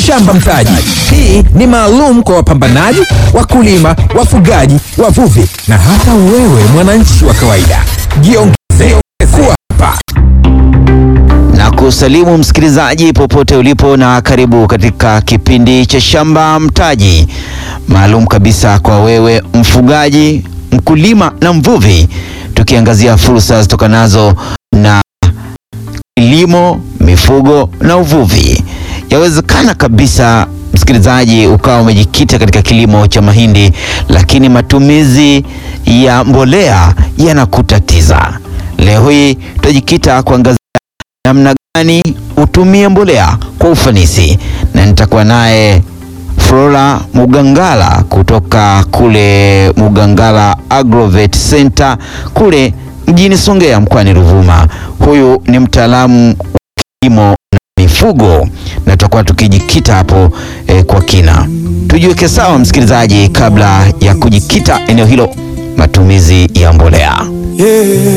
Shamba Mtaji. Hii ni maalum kwa wapambanaji, wakulima, wafugaji, wavuvi na hata wewe mwananchi wa kawaida. Jiongeze kuwa hapa. na kusalimu msikilizaji popote ulipo na karibu katika kipindi cha Shamba Mtaji maalum kabisa kwa wewe mfugaji, mkulima na mvuvi, tukiangazia fursa zitokanazo na kilimo, mifugo na uvuvi. Yawezekana kabisa msikilizaji ukawa umejikita katika kilimo cha mahindi, lakini matumizi ya mbolea yanakutatiza. Leo hii tutajikita kuangazia namna gani utumie mbolea kwa ufanisi, na nitakuwa naye Flora Mugangala kutoka kule Mugangala Agrovet Center kule mjini Songea mkoani Ruvuma. Huyu ni mtaalamu wa kilimo na mifugo, na tutakuwa tukijikita hapo eh, kwa kina. Tujiweke sawa msikilizaji, kabla ya kujikita eneo hilo, matumizi ya mbolea. Yeah.